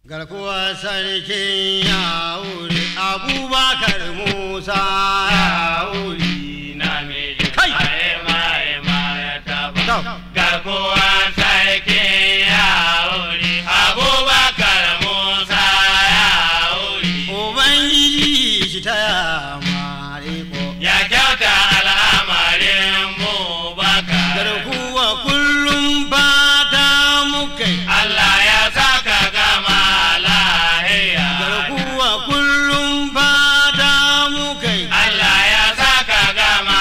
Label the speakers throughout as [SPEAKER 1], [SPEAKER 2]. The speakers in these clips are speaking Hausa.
[SPEAKER 1] garkuwa sarkin ya wuri abubakar musa ya wuri
[SPEAKER 2] namiji
[SPEAKER 1] Kai!
[SPEAKER 2] mai mai mai taba
[SPEAKER 1] Tau.
[SPEAKER 2] garkuwa sarki ya wuri abubakar musa ya wuri
[SPEAKER 1] ubangiji shi ta yamare ko
[SPEAKER 2] ya kyauta al'amarin bubakar
[SPEAKER 1] garkuwa kullum fata mukai
[SPEAKER 2] Allah ya saka gama lahiya
[SPEAKER 1] garkuwa kullum fata mukai
[SPEAKER 2] Allah ya saka gama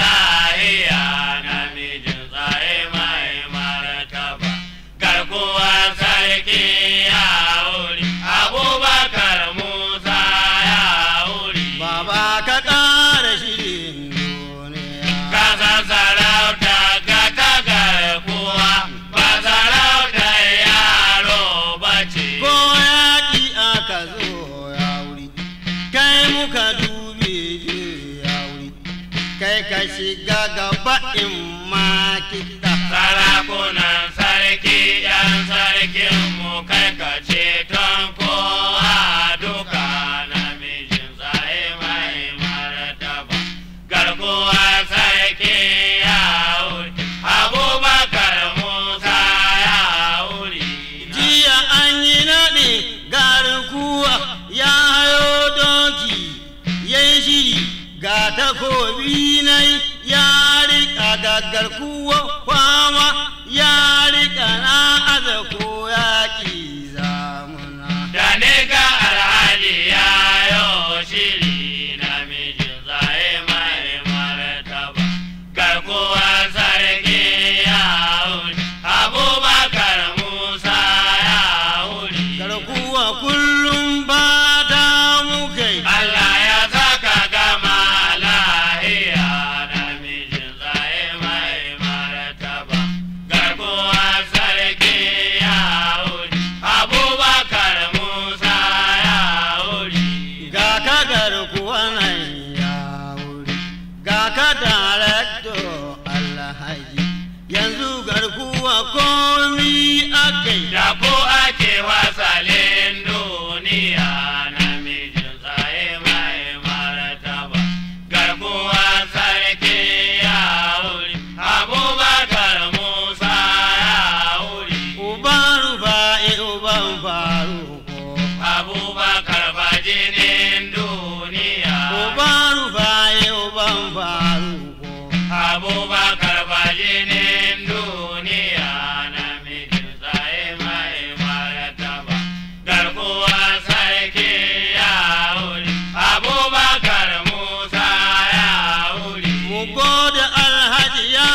[SPEAKER 2] lahiya namijin tsaye mai martaba garkuwa sarki ya wuri abubakar musa ya wuri
[SPEAKER 1] baba ka ƙara shirin duniya
[SPEAKER 2] kasa sarauta ka ta garkuwa ba sarauta yaro bace
[SPEAKER 1] ko yaƙi aka zo ya wuri kai muka dube je ya wuri kai ka shiga gaba in ma kiɗa
[SPEAKER 2] sarakunan sarki yan sarkin mu kai ka ceton kowa duka namijin tsaye mai martaba garkuwa sarki ya wuri abubakar musa ya wuri
[SPEAKER 1] jiya an yi naɗe garkuwa ya hayo doki ya yi shiri ga takobi na ya riƙa gaggar kuwa kwama ya riƙa na aza ko yaƙi zamuna
[SPEAKER 2] da ne ga alhaji ya yo shiri namijin tsaye mai martaba garkuwa sarki ya wuri abubakar musa ya wuri
[SPEAKER 1] garkuwa kullum ba ta mukai
[SPEAKER 2] Allah ya saka gama lahiya namijin tsaye mai martaba garkuwa sarki ya wuri abubakar musa ya wuri
[SPEAKER 1] ga ka garkuwa nan ya wuri ga ka darakto alhaji yanzu garkuwa komi akai
[SPEAKER 2] da ko ake wasalin duniya namijin tsaye mai martaba garkuwa sarki ya wuri abubakar musa ya wuri
[SPEAKER 1] uban rufa'i uban faruko
[SPEAKER 2] abubakar bajinin duniya
[SPEAKER 1] uban rufa'i uban faruko
[SPEAKER 2] abubakar bajinin duniya namijin tsaye mai martaba garkuwa sarki ya wuri abubakar musa ya wuri
[SPEAKER 1] mu gode alhaji ya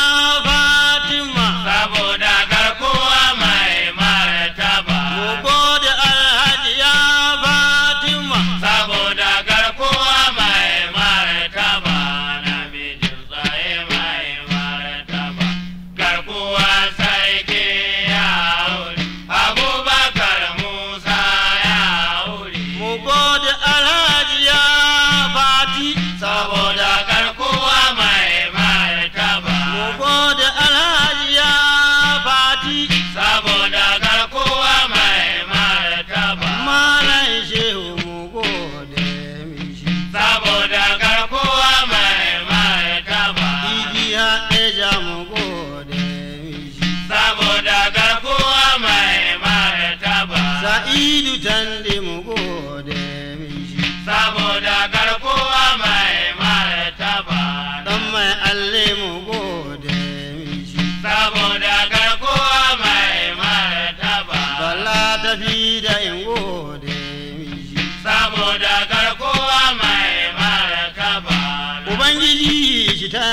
[SPEAKER 1] fatima
[SPEAKER 2] saboda garkuwa mai martaba
[SPEAKER 1] mu gode alhaji ya fatima
[SPEAKER 2] saboda garkuwa mai martaba namijin tsaye mai martaba garkuwa sarki ya wuri abubakar musa ya wuri
[SPEAKER 1] mu gode alhaji ya fati
[SPEAKER 2] saboda garkuwa mai martaba
[SPEAKER 1] mu gode alhaji ya fati
[SPEAKER 2] saboda garkuwa mai martaba
[SPEAKER 1] malam shehu mu gode mishi
[SPEAKER 2] saboda garkuwa mai martaba
[SPEAKER 1] idi haɗeja mu gode mishi
[SPEAKER 2] saboda garkuwa mai martaba
[SPEAKER 1] sa'idu tande mu gode mishi
[SPEAKER 2] saboda garkuwa mai martaba
[SPEAKER 1] dan mai alle mu gode mishi
[SPEAKER 2] saboda garkuwa mai martaba
[SPEAKER 1] bala tafi da in gode mishi
[SPEAKER 2] saboda garkuwa mai martaba
[SPEAKER 1] ubangiji shi ta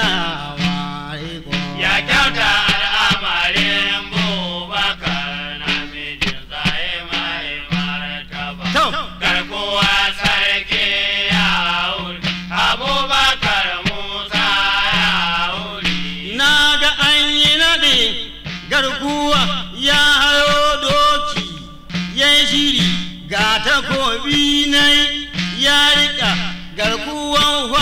[SPEAKER 1] ware ko
[SPEAKER 2] ya kyauta al'amarin bubakar namijin tsaye mai martaba
[SPEAKER 1] To.
[SPEAKER 2] garkuwa sarki ya wuri abubakar musa ya wuri
[SPEAKER 1] na ga an yi naɗe garkuwa ya hayo doki ya yi shiri ga takobi na ya riƙa garkuwan